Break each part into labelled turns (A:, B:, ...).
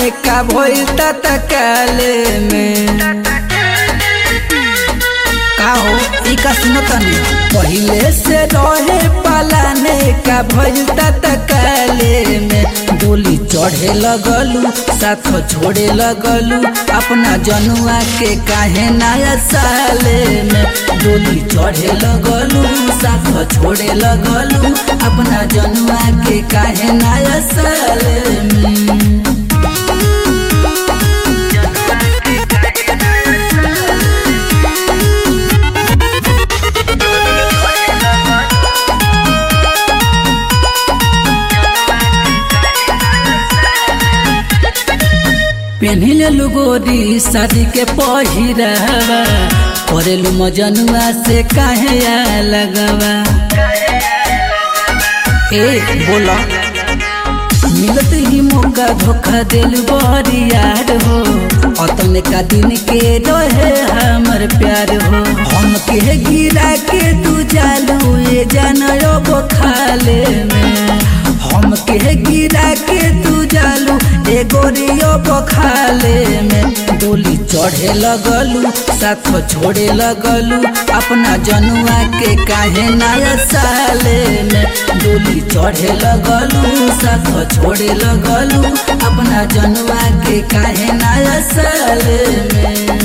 A: का भइल तत्काले में का हो ई का सुनो तनी पहिले से रहे पलाने का भइल तत्काले में डोली चढ़े लगलू साथ छोड़े लगलू अपना जनुआ के काहे नया साले में डोली चढ़े लगलू साथ छोड़े लगलू अपना जनुआ के काहे नया साले में पेन्हिल लुगोरी शादी के पहिरावा करेलू मजनुआ से काहे आ लगवा ए बोला मिलत ही मौका धोखा दिल बड़ी यार हो अतने का दिन के रहे हमर प्यार हो हम के गिरा के तू जालू ये जानयो खाले में हम के गिरा के तू जालू ए गोरियो बखाले में डोली चढ़े लगलू साथ छोड़े लगलू अपना जनुआ के काहे नया साले में डोली चढ़े लगलू साथ छोड़े लगलू अपना जनुआ के काहे नया साले में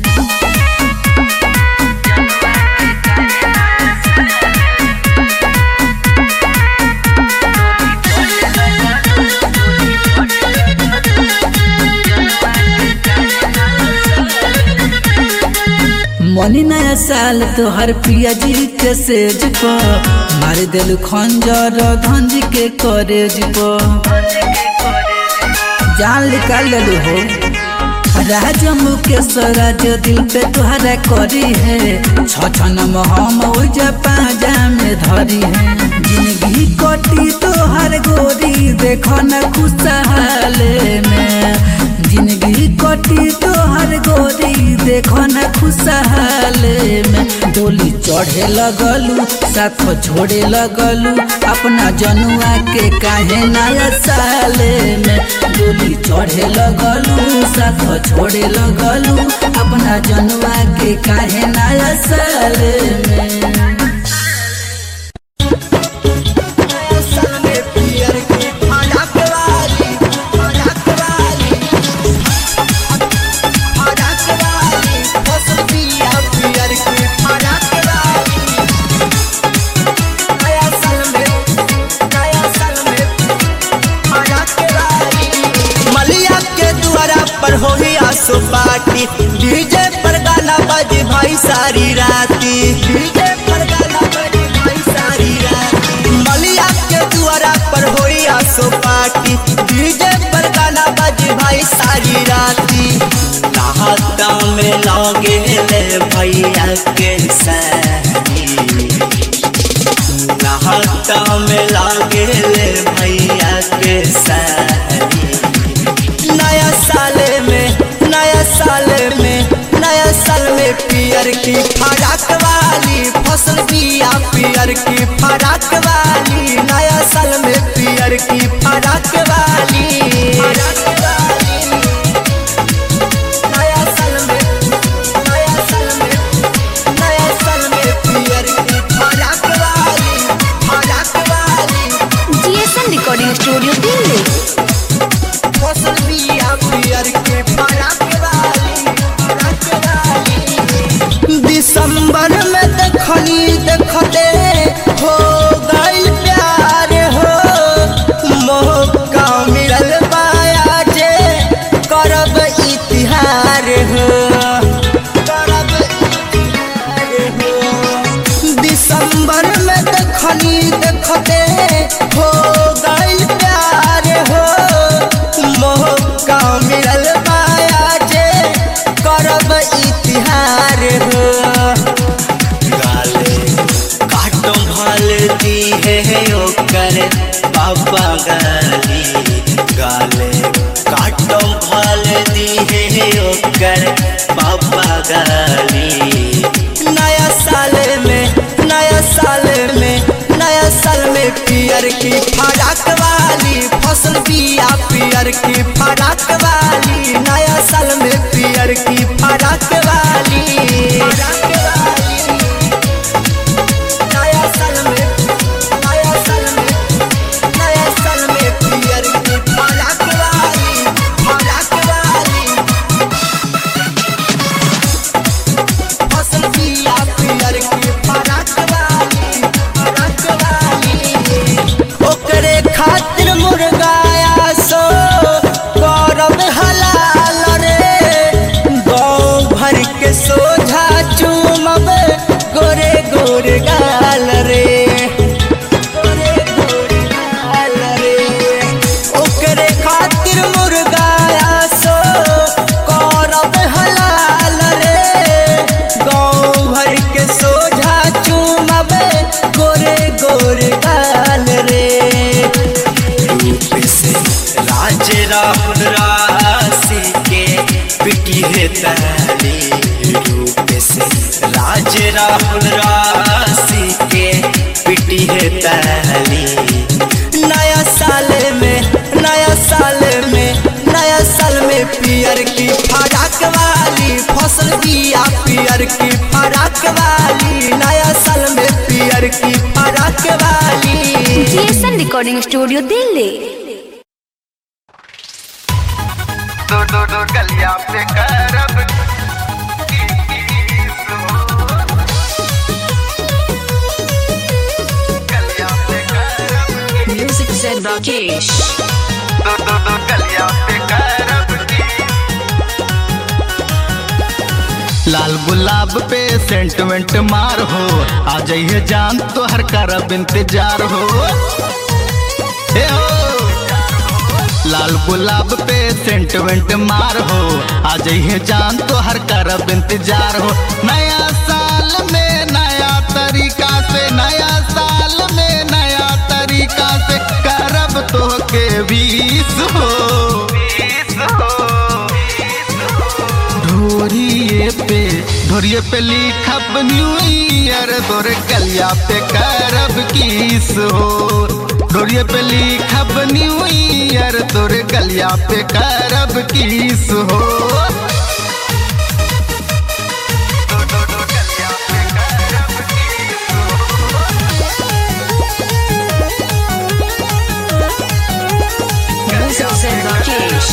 A: मनी नया साल तोहर पिया जी के सेज पर मार दिल खंजर धंज के करेज पर जान निकाल लेलू हो राज मुकेश राज दिल पे तुहरा करी है छछन हम ओजा पाजा में धरी है जिंदगी कटी तोहर गोरी देखो न खुशहाले में जिंदगी कटी तोहर गोरी देखो न खुशहाले में डोली चढ़े लगलू साथ छोड़े लगलू अपना जनुआ के काहे नया साले में डोली चढ़े लगलू साथ छोड़े लगलू अपना जनुआ के काहे नया साले में
B: मलिया के द्वारा पर हो ही आसो पार्टी डीजे पर गाना बज भाई सारी राती डीजे पर गाना बज भाई सारी राती मलिया के द्वारा पर हो ही आसो पार्टी डीजे पर गाना बज भाई सारी राती नहाता में लगे ले भैया के सारी नहाता में लागे ले भैया के सारी नया साले में नया साले में नया साल में पियर की फराक वाली फसल बिया पियर की फराक वाली नया साल में पियर की फराक वाली फराक वाली नया साल में नया साल में नया साल में पियर की फराक वाली फराक वाली
C: जीएसएन रिकॉर्डिंग स्टूडियो दिल्ली
B: फसल बिया पियर के फराक वाली फराक वाली दिसंबर में देखनी देखते हो गइल प्यार हो मौका मिलल बाया जे करब इतिहार हो करब इतिहार हो दिसंबर में देखनी देखते हो गइल प्यार हो मौका मिलल बाया जे करब इतिहार हो गाले काटो भल दी है ओकर बाबा गाली गाले काटो भल दी है ओकर बाबा गाली नया साल में नया साल में नया साल में पियर की फराक वाली फसल बिया पियर की फराक वाली पिटी है ताली रूप से राज राहुल राशि के पिटी है ताली नया साल में नया साल में नया साल में पियर की फराक वाली फसल बिया पियर की फराक वाली नया साल में पियर की फराक वाली
C: जीएसएन रिकॉर्डिंग स्टूडियो दिल्ली
D: दो दो दो गलिया पे करब गलिया पे करब
C: म्यूजिक से राकेश
D: दो दो दो गलिया पे करब
E: लाल गुलाब पे सेंटमेंट मार हो आ जाइए जान तो हर करब इंतजार हो ए हो लाल गुलाब पे सेंटमेंट मार हो आ जाइए जान तो हर करब इंतजार हो नया साल में नया तरीका से नया साल में नया तरीका से करब तो के बीस हो
D: बीस हो
E: ढोरिए पे ढोरिए पे लिखब न्यू ईयर तोर गलिया पे करब किस हो ढोरिए पे लिखब न्यू ईयर तोर गलिया पे करब किस हो
D: दो दो दो गलिया पे करब
C: म्यूजिक से राकेश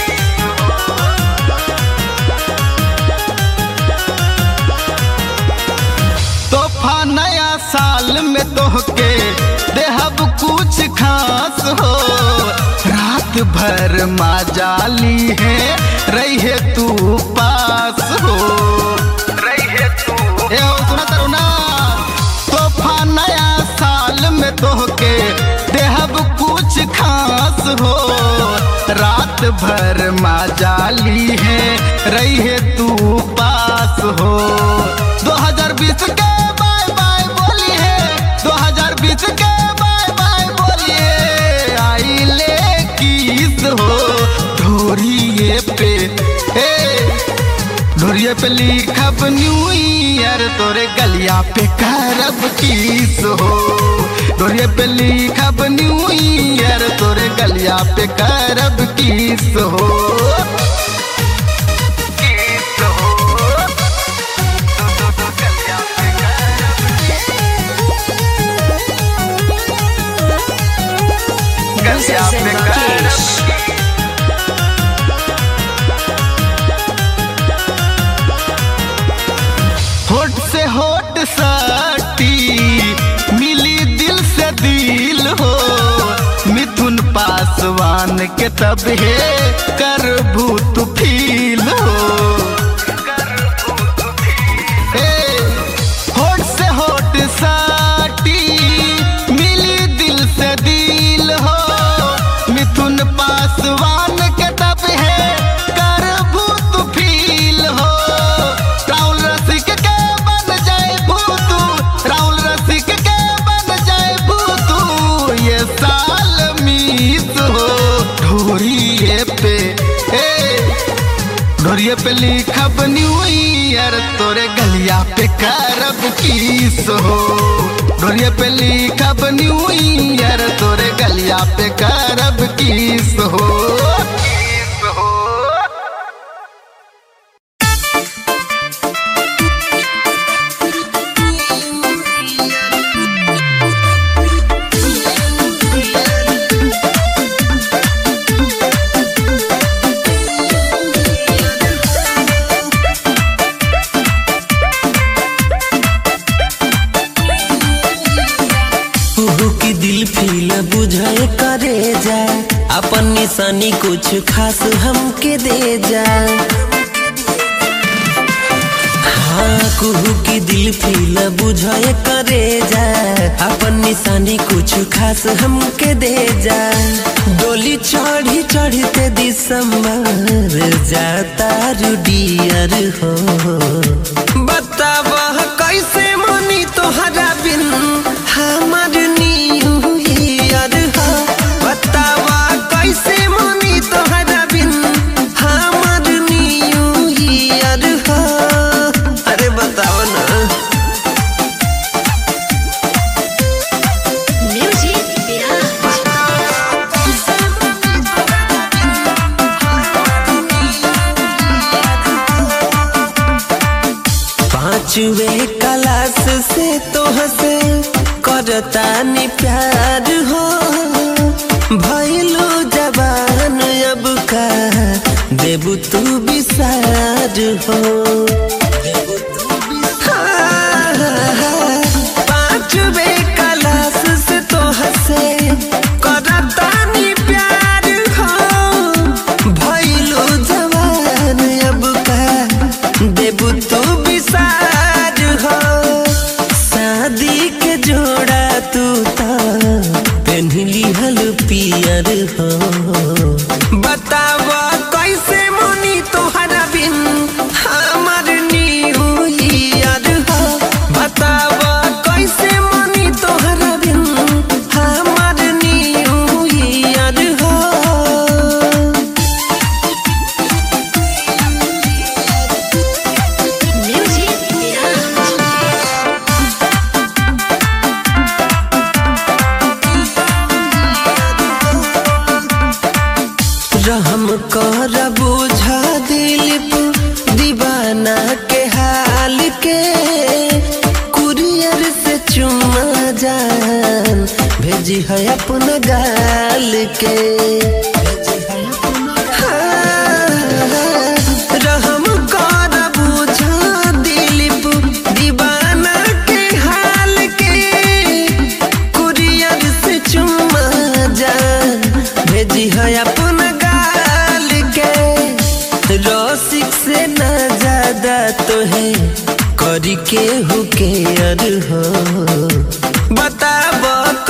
E: तोहफा नया साल में तोहके देहब कुछ खास हो रात भर माजाली है रही तू पास हो
D: रही है तू
E: ए हो सुना तरू ना तोहफा नया साल में तोहके देहब कुछ खास हो रात भर माजाली है रही है तू पास हो 2020 के बाय बाय बोली है 2020 के बाय बाय बोली है आई ले किस हो ढोरिए पे ए ढोरिए पे लिखब न्यू ईयर तोरे गलिया पे करब किस हो ढोरिए पे लिखब न्यू ईयर तोरे गलिया पे करब किस हो
D: किस हो दो दो दो गलिया पे करब
C: म्यूजिक
D: गलिया
C: से
D: पे
C: राकेश
D: करब
E: होठ से होठ सटी मिली दिल से दिल हो मिथुन पासवान के तब है कर भूत फील हो ए, होठ से होठ सटी मिली दिल से दिल हो मिथुन पासवान के तब है कर भूत फील हो राहुल रसिक के बन जाए भूतू राहुल रसिक के बन जाए भूतू ये साल मीत हो ढोरिए पे ए ढोरिए पे लिखब न्यू ईयर तोरे गलिया पे करब किस हो ढोरिए पे लिखब न्यू ईयर तोरे गलिया पे करब किस हो
D: किस हो
F: कुहू की दिल फील बुझे करे जा अपन निशानी कुछ खास हमके दे जा हाँ कुहू की दिल फील बुझे करे जा अपन निशानी कुछ खास हमके दे जा डोली चढ़ी चढ़ते दिसंबर जाता रुडियर हो बतावा कैसे मनी तोहरा बिन हमार न्यू ईयर हो बतावा कैसे मनी तोहरा बिन हमार न्यू पांचवे क्लास से तोह से करता नि प्यार हो भैलू जवान अब का देबू तू विसार हो पांचवे क्लास से तोह से करता नि प्यार हो भैलू जवान अब का देबू तू विसार हो शादी के जोड़ा तू ता पेन्हली हल पियर हो बताव कैसे मुनी तोहरा बिन हमर न्यू ईयर हो बताव कैसे मुनी तोहरा बिन हमर न्यू ईयर हो रहम कर बुझा दिलीप दीवाना के हाल के कुरियर से चुमा जान भेजी है अपना गाल के हाँ, रहम कर बुझा दिलीप दीवाना के हाल के कुरियर से चुमा जान भेजी है अपना गाल के रसिक से न ज्यादा तो है करी के हो के अर हो बताब